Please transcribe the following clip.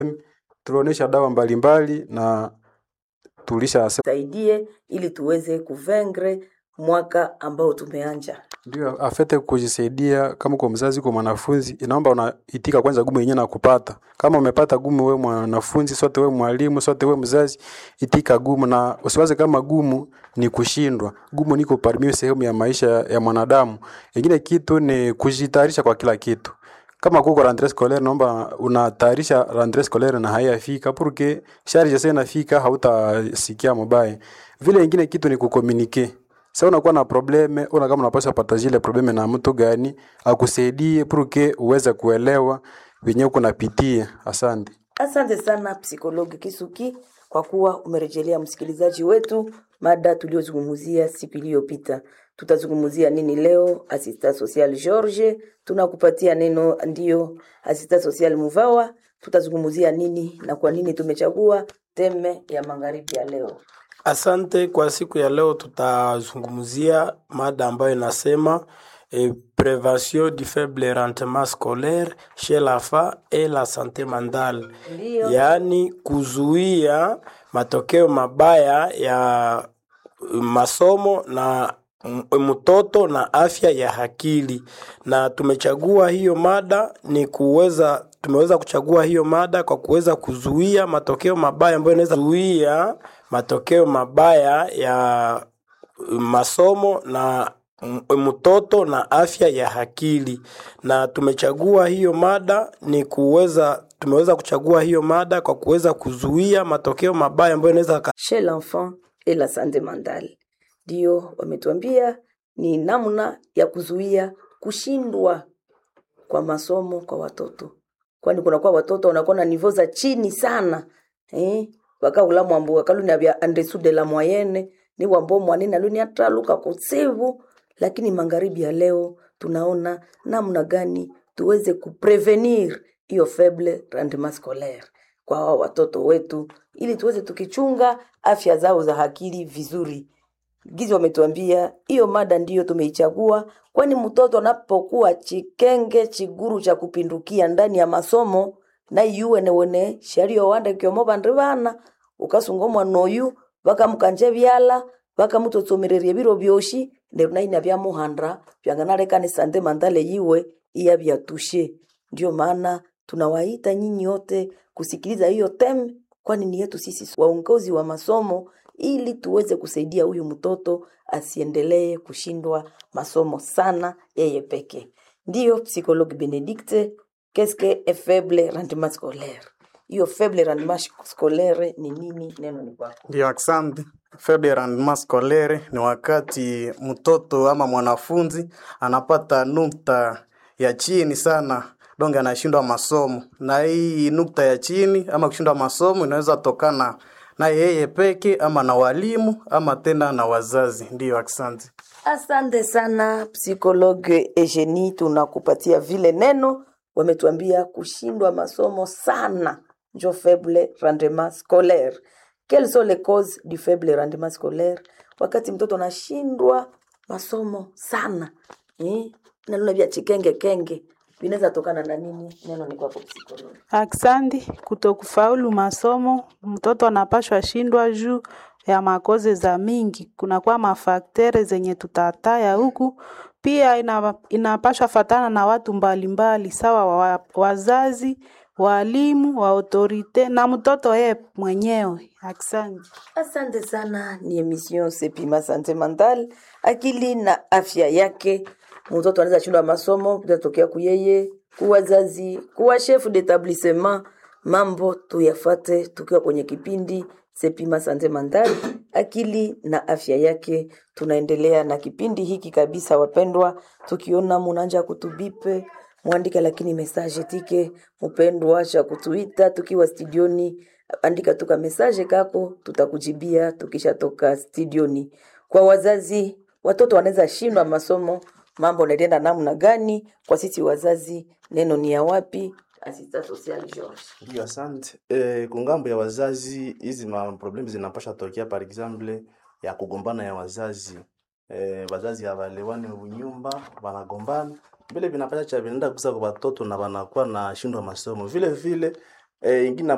tulionyesha dawa mbalimbali na tulisha saidie ili tuweze kuvengre mwaka ambao tumeanja. ndio afete kujisaidia. Kama kwa mzazi, kwa mwanafunzi, inaomba unaitika kwanza gumu yenyewe na kupata. Kama umepata gumu, we mwanafunzi, sote we mwalimu, sote we mzazi, itika gumu na usiwaze kama gumu ni kushindwa. Gumu niko parmi sehemu ya maisha ya mwanadamu. Ingine kitu ni kujitayarisha kwa kila kitu kama kuko rentree scolaire naomba unatayarisha rentree scolaire na haiyafika porque charge sasa inafika hautasikia mabaya. Vile ingine kitu ni kucommunique. Sasa unakuwa na probleme, una kama unapaswa partager ile probleme na mtu gani akusaidie porque uweze kuelewa wenyewe uko napitia. Asante. Asante sana psikologi Kisuki kwa kuwa umerejelea msikilizaji wetu mada tuliyozungumzia siku iliyopita. Tutazungumzia nini leo? Asista social George, tunakupatia neno ndio. Asista social Muvawa, tutazungumzia nini na kwa nini tumechagua teme ya magharibi ya leo? Asante. Kwa siku ya leo tutazungumzia mada ambayo inasema eh, prevention du faible rendement scolaire chez l'enfant et la santé mentale, Ndio. yaani kuzuia matokeo mabaya ya masomo na m- mtoto na afya ya akili. Na tumechagua hiyo mada ni kuweza tumeweza kuchagua hiyo mada kwa kuweza kuzuia matokeo mabaya ambayo inaweza kuzuia matokeo mabaya ya masomo na m- mtoto na afya ya akili. Na tumechagua hiyo mada ni kuweza tumeweza kuchagua hiyo mada kwa kuweza kuzuia matokeo mabaya ambayo inaweza chez l'enfant et la santé mentale. Ndio wametuambia ni namna ya kuzuia kushindwa kwa masomo kwa watoto, kwani kunakuwa watoto wanakuwa na nivo za chini sana eh? wakaula mwambo wakaluni vya andesu de la moyenne ni wambo mwanene aluni ataluka kusevu, lakini magharibi ya leo tunaona namna gani tuweze kuprevenir hiyo faible rendement scolaire kwa hao watoto wetu, ili tuweze tukichunga afya zao za akili vizuri. Gizi wametuambia hiyo mada ndiyo tumeichagua, kwani mtoto anapokuwa chikenge chiguru cha kupindukia ndani ya masomo na yuwe newone shario wanda kyomo bandu bana ukasungomwa noyu bakamukanje byala bakamutotsomereria biro byoshi nderu naina byamuhandra byanganalekane sande mandale yiwe iya byatushe ndio maana tunawaita nyinyi wote kusikiliza hiyo tem, kwani ni yetu sisi waongozi wa masomo, ili tuweze kusaidia huyu mtoto asiendelee kushindwa masomo sana yeye peke. Ndiyo psychologue Benedicte, qu'est-ce que est faible rendement scolaire? Hiyo faible rendement scolaire ni nini? Neno ni kwako. Ndio, asante. Faible rendement scolaire ni wakati mtoto ama mwanafunzi anapata nukta ya chini sana, donge anashindwa masomo, na hii nukta ya chini ama kushindwa masomo inaweza tokana na yeye peke ama na walimu ama tena na wazazi. Ndiyo, asante. Asante sana psychologue Eugenie, tunakupatia vile neno. Wametuambia kushindwa masomo sana njo faible rendement scolaire. Quelles sont les causes du faible rendement scolaire? Wakati mtoto anashindwa masomo sana eh? naluna vya chikenge kenge vinaweza tokana na nini? Neno ni kwako psychologue. Aksandi, kutokufaulu masomo, mtoto anapashwa shindwa juu ya makoze za mingi. Kunakuwa mafaktere zenye tutataya huku, pia ina, inapashwa fatana na watu mbalimbali sawa wa, wazazi, walimu, wa autorite na mtoto yeye mwenyewe. Aksandi. Asante sana, ni emission Sepima Sante Mental, akili na afya yake. Mtoto anaweza shindwa masomo, kutatokea kuyeye, kuwazazi, kuwa chef d'établissement. Mambo tuyafate tukiwa kwenye kipindi Sepima Sante Mental, akili na afya yake. Tunaendelea na kipindi hiki kabisa, wapendwa, tukiona munanja kutubipe mwandike, lakini message tike mpendwa cha kutuita tukiwa studioni andika tuka message kako, tutakujibia tukishatoka studioni. Kwa wazazi, watoto wanaweza shindwa masomo, mambo naenda namna gani? Kwa sisi wazazi, neno ni ya wapi? Assistant social George. Ndio, asante. Eh, kungambo ya wazazi hizi ma problem zinapasha tokea par exemple ya kugombana ya wazazi. Eh, wazazi hawaelewani nyumba, wanagombana. Vile vinapasha cha vinaenda kusa kwa watoto na wanakuwa na shindwa masomo. Vile vile eh, ingine